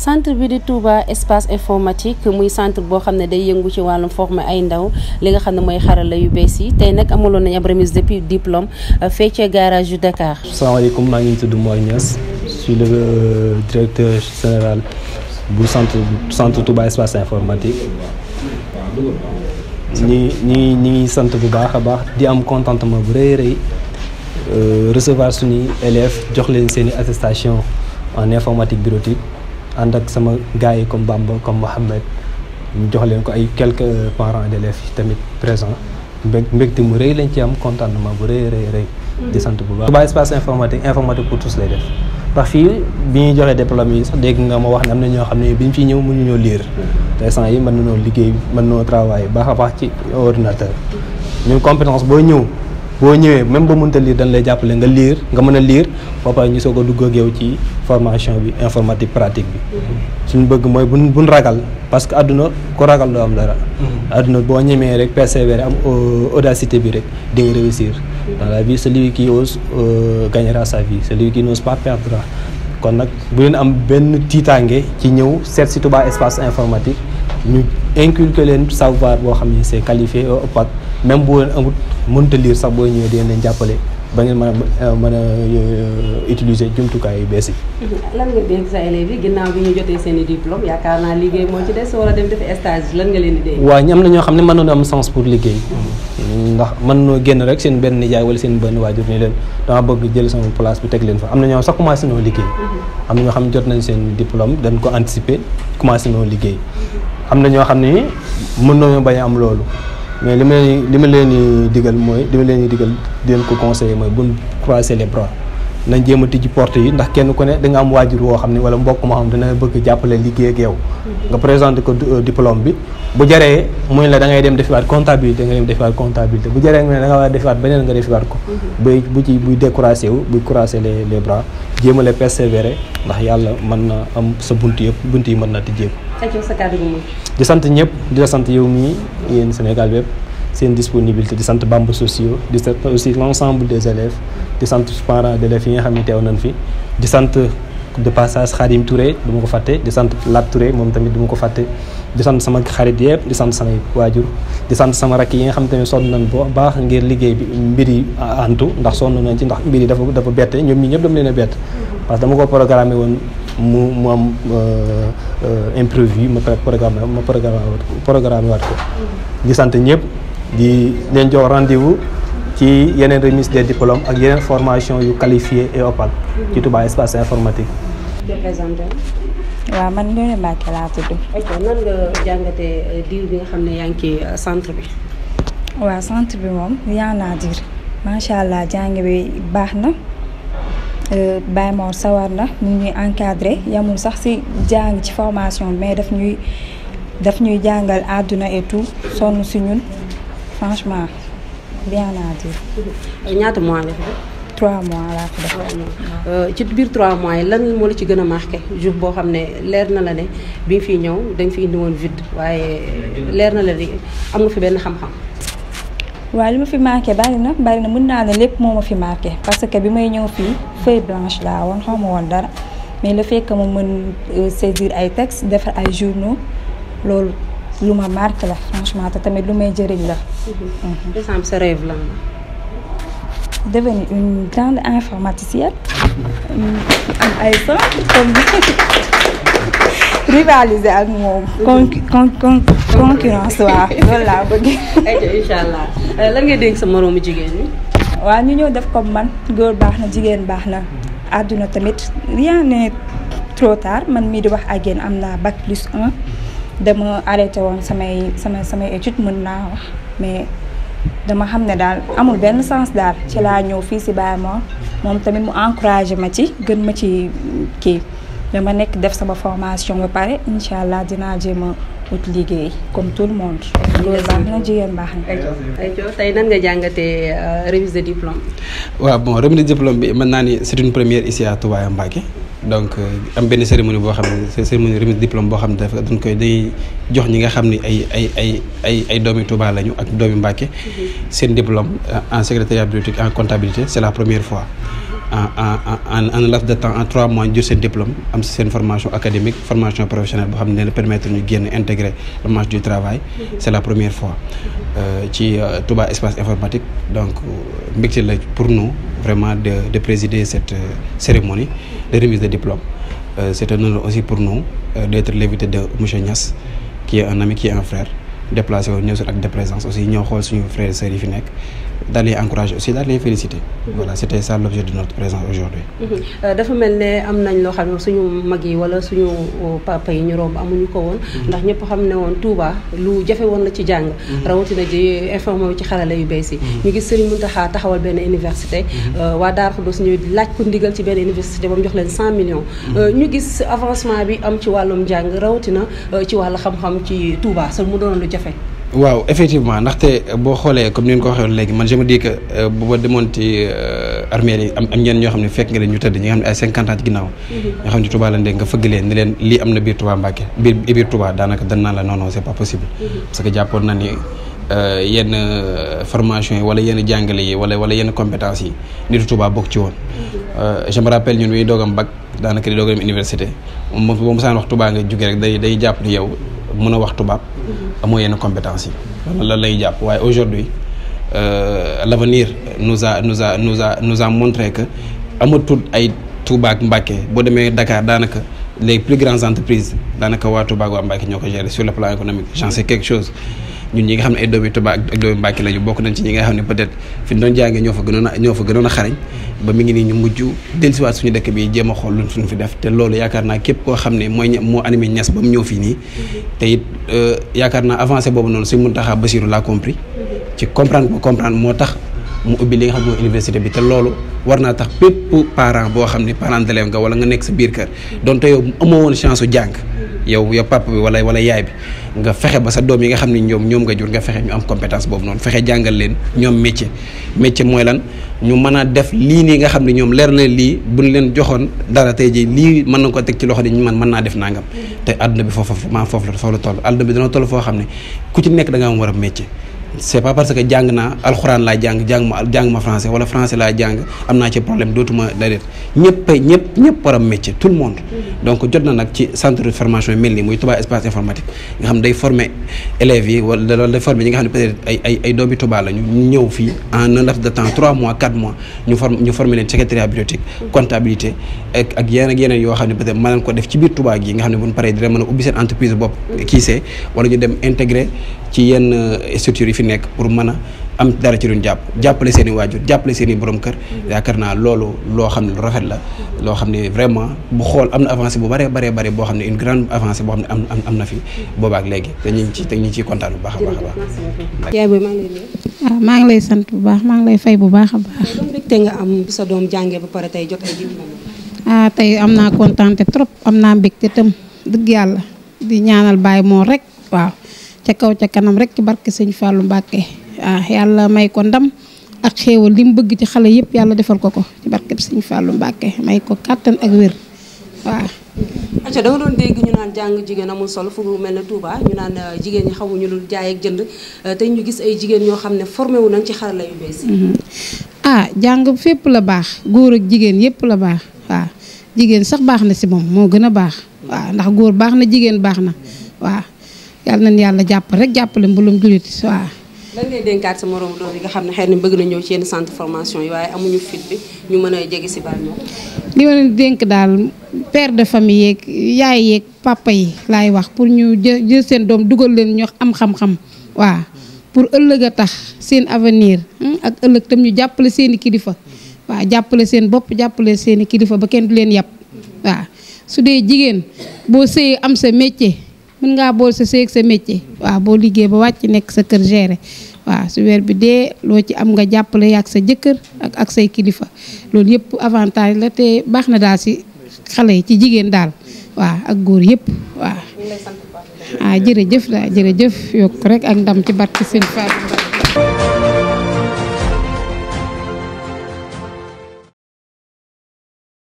centre bi di Touba espace informatique muy centre boo xam ne day yëngu ci wàllum former ay ndaw li nga xam ne mooy xarala yu bees yi tey nag amaloon nañu ab remise depuis diplôme fee ca garage yu Dakar. salaamaaleykum maa ngi tudd Mor Niass je suis le directeur général bu centre centre Touba espace informatique ñi ñi ñi ngi sant bu baax a baax di am contentement bu rëy rëy recevoir suñuy élèves jox leen seen i attestation en informatique bureautique ànd ak sama gars yi comme Bamba comme Mohamed ñu jox leen ko ay quelques parents d'élèves yi tamit présents mbég mbégte mu rëy lañ ci am contentement bu rëy rëy rëy di sant bu baax. Touba espace informatique informatique pour tous lay def ndax fii bi ñuy joxee diplôme yi sax dégg nga ma wax ne am na ñoo xam ne bi ñu fiy ñëw mënuñoo lire te instant yi mën nañoo liggéey mën nañoo travailler baax a baax ci ordinateur ñun compétence boo ñëw. boo ñëwee même ba mënta lire dañ lay jàppale nga lire nga mën a lire ba pare ñu soog a dugg ak yow ci formation bi informatique pratique bi. suñu bëgg mooy buñ buñ ragal parce que àdduna ku ragal doo am dara. àdduna boo ñemee rek persévérer am audacité bi rek di nga réussir. dans la vie celui qui ose gagnera sa vie celui qui n'ose pas perdra kon nag bu leen am benn tiitaange ci ñëw seet si Touba espace informatique ñu inculquer leen savoir boo xam ne c'est qualifié au opaque même bu leen amut mënta lire sax boo ñëwee dinañ leen jàppale ba ngeen mën a mën a utiliser jumtukaay yu bees yi. lan nga dénk sa élèves yi ginnaaw bi ñu jotee seen i diplôme yaakaar naa liggéey moo ci des wala dem def stage lan nga leen di dénk. waaw ñi am na ñoo xam ne mën nañu am sens pour liggéey. ndax mën noo génn rek seen benn nijaay wala seen benn waajur ni leen dama bëgg jël sama place bi teg leen fa am na ñoo sax commencé noo liggéey. am na ñoo xam ne jot nañ seen diplôme dañ ko anticiper commencé noo liggéey. am na ñoo xam ne mën nañoo bañ a am loolu. mais li ma leen li ma leen di digal mooy li ma leen di digal di leen ko conseiller mooy buñ croiser les bras nañ jéem a tijji porte yi ndax kenn ku ne da nga am waajur woo xam ne wala mbokk moo xam dana bëgg jàppale liggéey ak yow. nga présenté ko diplôme bi bu jaree muy la da ngay dem defiwaat comptabilité nga dem defiwaat comptabilité bu jaree nga ne da nga war a defiwaat beneen nga defiwaat ko. bay bu ci buy découragé wu buy croiser les les bras jéem a persévérer ndax yàlla mën na am sa bunt yëpp bunt yi mën na tijjeeku. di sant ñëpp di la sant yow mii yéen Sénégal bépp seen disponibilité di sant Bamba sociaux di sant aussi l'ensemble des élèves di sant parents d'élèves yi nga xam ne teew nañ fi di sant de passage Khadim Touré du ma ko fàtte di sant Lat Touré moom tamit du ma ko fàtte di sant sama xarit yëpp di sant samay waajur di sant sama rakk yi nga xam tamit sonn nañ boo baax ngir liggéey bi mbir yi antu ndax sonn nañ ci ndax mbir yi dafa dafa bette ñoom ñi ñëpp dama leen a bett parce que dama ko programmé woon mu mu am imprévu ma programme ma programme programme waat ko di sant ñëpp di leen jox rendez-vous ci yeneen remise des diplômes ak yeneen formation yu qualifié et opaque ci Touba espace informatique. waaw man Ndeye Mbacke laa tudd. nan nga jàngatee diir bi nga xam ne yaa ngi ci centre bi. waaw centre bi moom yaa naa diir macha allah jàng bi baax na. Baye Mor sawar na ñu ñuy encadré yamul sax ci jàng ci formation mais daf ñuy daf ñuy jàngal àdduna et tout sonn ci ñun franchement bien à dire. ñaata mois nga fi def. trois mois laa fi def. ci biir trois mois yi lan moo la ci gën a marqué jour boo xam ne leer na la ne bi nga fiy ñëw da nga fi indi woon vide waaye leer na la ni am nga fi benn xam-xam. waaw li ma fi marqué bari na bari na mën naa ne lépp moo ma fi marqué parce que bi may ñëw fii feuille blanche laa woon xaw ma woon dara mais le fait que ma mën saisir ay textes defar ay journaux loolu lu ma marqué la franchement te tamit lu may jëriñ la. décembre sa rêve lan la. devenir une grande informaticienne am ay son comme rivaliser ak moom. con con concurrence waaw loolu laa bëgg. ayca incha allah lan ngay dégg sa moroomu jigéen ñi. waaw ñu ñëw def comme man góor baax na jigéen baax na àdduna tamit rien n'est trop tard man mii di wax ak yéen am naa bac plus un dama arrêté woon samay samay samay études mën naa wax mais dama xam ne daal amul benn sens daal ci laa ñëw fii si Baye Mor moom tamit mu encouragé ma ci gën ma ci kii dama nekk def sama formation ba pare incha allah dinaa jéem a ut liggéey comme tout le monde. loolu baax na jigéen baax na. ayca tey nan nga jàngatee remise de diplôme. waaw bon remise de diplôme bi mën naa ni c'est une première ici à Touba Mbacké donc am benn cérémonie boo xam ne cérémonie remise de diplôme boo xam ne dafa dañ koy day jox ñi nga xam ni ay ay ay ay ay doomi Touba lañu ak doomi Mbacké seen diplôme en secrétariat bureautique en comptabilité c'est la première fois en en en en laps de temps en trois mois ñu jël seen diplôme am seen formation académique formation professionnelle boo xam ne dina permettre ñu génn intégrer le marché du travail c'est la première fois ci Touba espace informatique donc mbégte la pour nous vraiment de de présider cette cérémonie de remise de diplôme c'est un honneur aussi pour nous d'être l'invité de monsieur Niass qui est un ami qui est un frère déplacé wu ñëw si ak de présence aussi ñoo xool suñu frères et sœurs yi fi nekk daal di encourager aussi daal di féliciter. voilà c'était ça l'objet de notre présence aujourd'hui dafa mel ne am nañ loo xam ne suñu mag yi wala suñu papa yi ñu romb amuñu ko woon. ndax ñëpp xam ne woon Touba lu jafe woon la ci jàng. rawatina ji informé wu ci xarala yu bees yi. ñu gis Serigne Mountakha taxawal benn université. waa Darou Khoudoss ñu laaj ko ndigal ci benn université ba mu jox leen 100 millions. ñu gis avancement bi am ci wàllum jàng rawatina ci wàllu xam-xam ci Touba sax mu doon lu jafe. waaw effectivement ndaxte boo xoolee comme ni nga ko waxee léegi man je me dis que bu ma demoon ci armée yi am am ñenn ñoo xam ne fekk nga leen ñu tëdd ñi nga xam ne ay cinquante ans ci ginnaaw ñoo xam ne Touba lañ dégg nga fëgg leen ni leen lii am na biir Touba Mbacké biir biir Touba daanaka dan naan la non non c'est pas possible parce que jàppoon na ni yenn formation yi wala yenn jàngale yi wala wala yenn compétences yi nitu Touba bokk ci woon je me rappelle ñun wi doogam bac daanaka di doog dem université moom boo mosaan wax Touba nga jóge rek day day jàpp ni yow mën a wax tubaab amoo yenn compétence yi loolu lay jàpp waaye aujourd'hui l'avenir nous a nous a nous a nous a montré que amatul ay Touba ak Mbacké boo demee Dakar daanaka les plus grandes entreprises daanaka waa Touba ak waa Mbacké ñoo ko gérer sur le plan économique j'en sais quelque chose ñun ñi nga xam ne ay doomi Touba ak doomi Mbacké lañu bokk nañ ci ñi nga xam ne peut-être fi ñu doon jàngee ñoo fa gënoon a ñoo fa gënoon a xarañ ba mi ngi nii ñu mujj dellusiwaat suñu dëkk bi jéem a xool luñ suñu fi def te loolu yaakaar naa képp koo xam ne mooy moo animé ñas ba mu ñëw fii nii te it yaakaar naa avancé boobu noonu suñ Mountakha Bassirou l'a compris ci comprendre ko comprendre moo tax mu ubbi li nga xam ne mooy université bi te loolu war naa tax bépp parent boo xam ne parent d'élève nga wala nga nekk sa biir kër donte yow amoo woon chance su jàng yow yow papa bi wala wala yaay bi nga fexe ba sa doom yi nga xam ne ñoom ñoom nga jur nga fexe ñu am compétence boobu noonu fexe jàngal leen ñoom métier métier mooy lan ñu mën a def lii nii nga xam ne ñoom leer na lii buñ leen joxoon dara tey jii lii mën na ko teg ci loxo di ñu man mën naa def nangam te àdduna bi foofu maa foofu la foofu la toll àdduna bi dana toll foo xam ne ku ci nekk da nga am war a métier c'est pas parce que jàng naa alxuraan laa jàng jàng ma jàng ma français wala français laa jàng am naa ci problème dootuma déedéet ñëpp ñëpp ñëpp war a métier tout le monde donc jot na nag ci centre de formation yi mel nii muy Touba espace informatique nga xam day former élèves yi wala loolu day former ñi nga xam ne peut-être ay ay ay doomi Touba la ñu ñëw fii en un laps de temps 3 mois 4 mois ñu form ñu former leen secrétariat bibliothèque comptabilité ak ak yeneen ak yeneen yoo xam ne peut-être mën nañ ko def ci biir Touba gi nga xam ne bu ñu paree dina mën a ubbi seen entreprise bopp kii see wala ñu dem intégrer ci yenn structures yi fi nekk pour mën a am dara ci luñ jàpp jàppale seen i waajur jàppale seen i borom kër yaakaar naa loolu loo xam ne lu rafet la loo xam ne vraiment bu xool am na avancée bu bëree bëree bëri boo xam ne une grande avancée boo xam ne am am na fi boobaak léegi te ñu ngi ci te ñu ngi ciy kontaan bu baax a baax a baax yaay booy maa ngi lay nuyu. waaw maa ngi lay sant bu baax maa ngi lay fay bu baax a baax. ban mbégte nga am bi sa doom jàngee ba pare tey jot ay diplôme. ah tey am naa kontaante trop am naa mbégte tam dëgg yàlla di ñaanal baay moo rek waaw ca kaw ca kanam rek ci barke sëñ Fallou Mbacké ah yàlla may ko ndam ak xéewal li mu bëgg ci xale yëpp yàlla defal ko ko ci barke sëñ Fallou Mbacké may ko kàttan ak wér waaw. acca da nga doon dégg ñu naan jàng jigéen amul solo fu mel ne Touba ñu naan jigéen ñi xamuñu lu jaay ak jënd te ñu gis ay jigéen ñoo xam ne formé wu nañ ci xarala yu bees yi. ah jàng fépp la baax góor ak jigéen yëpp la baax waaw jigéen sax baax na si moom moo gën a baax waaw ndax góor baax na jigéen baax na waaw yàlla nañ yàlla jàpp rek jàppale mbulum julit waaw. lan ngay dénkaat sa moroom doom yi nga xam ne xëy na bëgg na ñëw ci yenn centre formation yi waaye amuñu fit bi ñu mën a jege si baal ñoom. li ma leen dénk daal père de famille yeeg yaay yeeg papa yi laay wax pour ñu jë jël seen doom dugal leen ñu am xam-xam waaw pour ëllëg a tax seen avenir ak ëllëg tam ñu jàppale seen i kilifa waaw jàppale seen bopp jàppale seen i kilifa ba kenn du leen yàpp waaw su dee jigéen boo sëyee am sa métier mën ngaa bool sa sëy ak sa métier waaw boo liggéey ba wàcc nekk sa kër géré waaw su weer bi dee loo ci am nga jàppale ak sa jëkkër ak ak say kilifa loolu yëpp avantage la te baax na daal si xale yi ci jigéen daal waaw ak góor yëpp waaw. ah jërëjëf la jërëjëf yokk rek ak ndam ci barke sëñ Fall